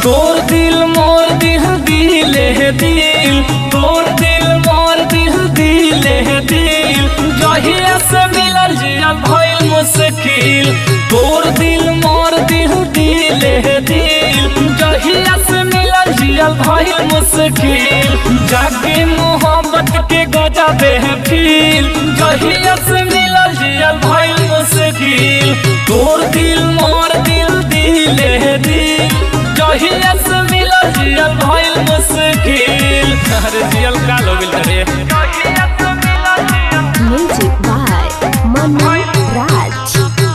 तोर दिल मोर दिल दिले दिल तोर दिल मोर दिल दिले दिल जहिया से मिलल जिया भइल मुश्किल तोर दिल मोर दिल दिले दिल जहिया से मिलल जिया भइल मुश्किल जागे मोहब्बत के गजा दे फील जहिया से मिलल जिया भइल मुश्किल तोर दिल मोर दिल दिले दिल जहिया से मिलल जिया भइल मुश्किल अरे जियल काल हो गेल रे Music by Manu Raj.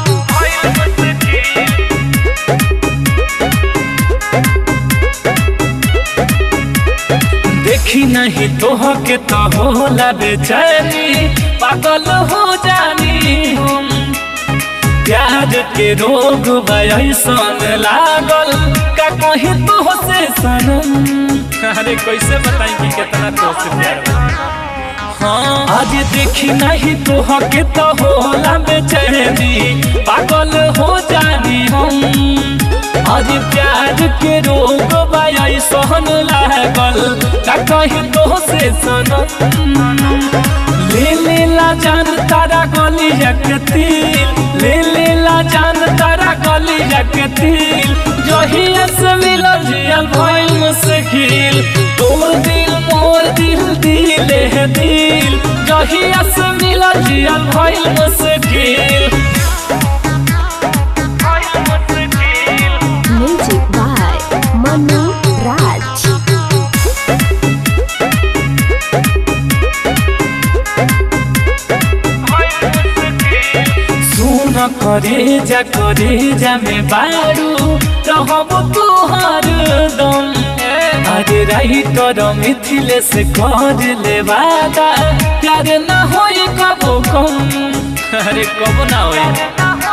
देखी नहीं तोह के तो होला बेचैनी पागल हो जानी हम प्यार के रोग बयसन लागल का कहीं तो से सनम अरे कैसे बताई कि कितना तो से प्यार बा? हाँ आज देखी नहीं तोह के तो होला बेचैनी पागल हो जानी हम आज प्यार के रोग बाई सहन लागल का कहीं तो से सनम ले ले ला जान तारा गली तिल ले ले ला जान तारा गली तिल जहिया से मिलल जियल भइल मुश्किल तोर दिल मोर दिल दिले दिल जहिया से मिलल जियल भइल मुश्किल Music by Manu Raj. सुन करे जा करे जा में बारू रहब तुहार दम अरे रही कर मिथिले से कर ले वादा प्यार ना होई कबो कम अरे कबो ना होई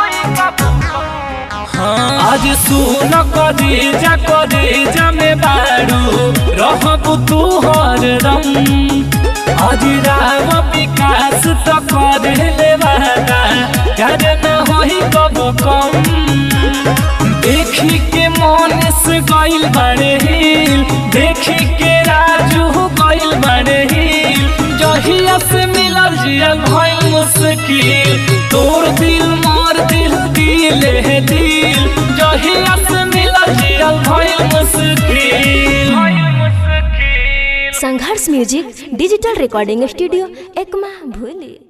हाँ, आज सुन करे जा करे जा में बारू रहब तुहार दम आज राम विकास तो कर ले वादा कर न होई कबो कम देखी के मन से गइल बड़े हिल देखी के राजू गइल बड़े हिल जहिया से मिलल जियल भइल मुश्किल तोर दिल मोर दिल दिले दिल जहिया से मिलल जियल भइल मुश्किल Sangharsh music digital recording studio Ekma भूली